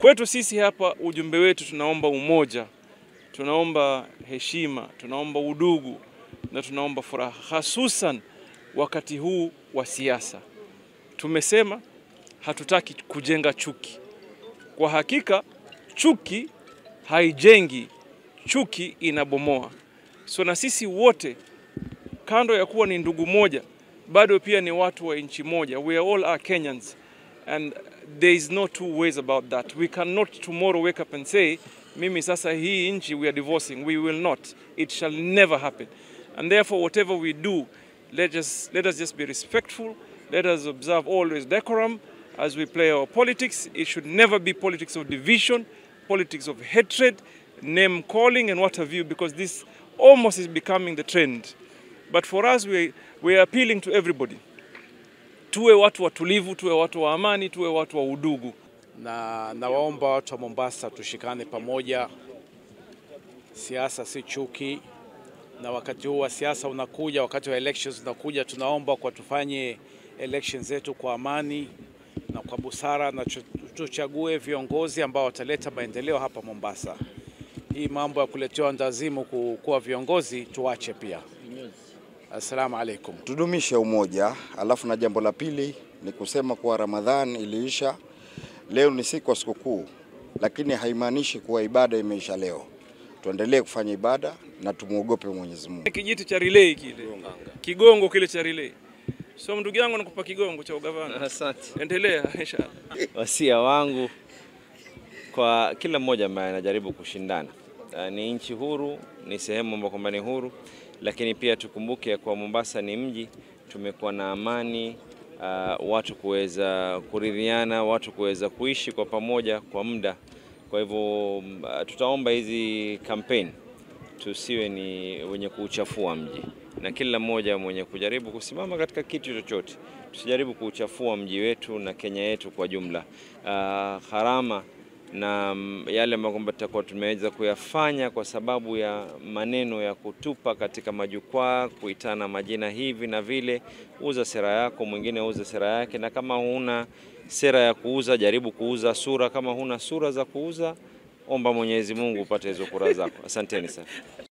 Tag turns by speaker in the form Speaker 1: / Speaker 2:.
Speaker 1: Kwetu sisi hapa, ujumbe wetu tunaomba umoja, tunaomba heshima, tunaomba udugu na tunaomba furaha, hasusan wakati huu wa siasa. Tumesema hatutaki kujenga chuki. Kwa hakika chuki haijengi, chuki inabomoa. So na sisi wote kando ya kuwa ni ndugu moja, bado pia ni watu wa nchi moja. We are all are Kenyans and there is no two ways about that. We cannot tomorrow wake up and say mimi sasa hii nchi we are divorcing. We will not. It shall never happen. And therefore whatever we do, let us let us just be respectful. Let us observe always decorum as we play our politics. It should never be politics of division, politics of hatred, name calling and what have you because this almost is becoming the trend. But for us we, we are appealing to everybody. Tuwe watu watulivu, tuwe watu wa amani, tuwe watu wa udugu.
Speaker 2: na nawaomba watu wa Mombasa tushikane pamoja. Siasa si chuki, na wakati huu wa siasa unakuja, wakati wa elections unakuja, tunaomba kwa tufanye elections zetu kwa amani na kwa busara, na tu- tuchague viongozi ambao wataleta maendeleo hapa Mombasa. Hii mambo ya kuletewa ndazimu ku- kuwa viongozi tuache pia. Assalamu alaikum.
Speaker 3: tudumishe umoja. Alafu na jambo la pili ni kusema kuwa Ramadhan iliisha, leo ni siku ya sikukuu, lakini haimaanishi kuwa ibada imeisha leo. Tuendelee kufanya ibada na tumwogope Mwenyezi Mungu.
Speaker 1: Kijiti cha relay kile, kigongo kile cha relay. So ndugu yangu nakupa kigongo cha ugavana.
Speaker 4: Asante.
Speaker 1: Endelea inshallah.
Speaker 4: Wasia wangu kwa kila mmoja ambaye anajaribu kushindana. Uh, ni nchi huru, ni sehemu ambayo kwamba ni huru, lakini pia tukumbuke ya kuwa Mombasa ni mji, tumekuwa na amani uh, watu kuweza kuridhiana, watu kuweza kuishi kwa pamoja kwa muda. Kwa hivyo uh, tutaomba hizi kampeni tusiwe ni wenye kuuchafua mji, na kila mmoja mwenye kujaribu kusimama katika kitu chochote, tusijaribu kuuchafua mji wetu na Kenya yetu kwa jumla. Uh, gharama na mm, yale ambayo kwamba tutakuwa tumeweza kuyafanya kwa sababu ya maneno ya kutupa katika majukwaa, kuitana majina hivi na vile. Uza sera yako, mwingine uza sera yake, na kama huna sera ya kuuza, jaribu kuuza sura. Kama huna sura za kuuza, omba Mwenyezi Mungu upate hizo kura zako. Asanteni sana.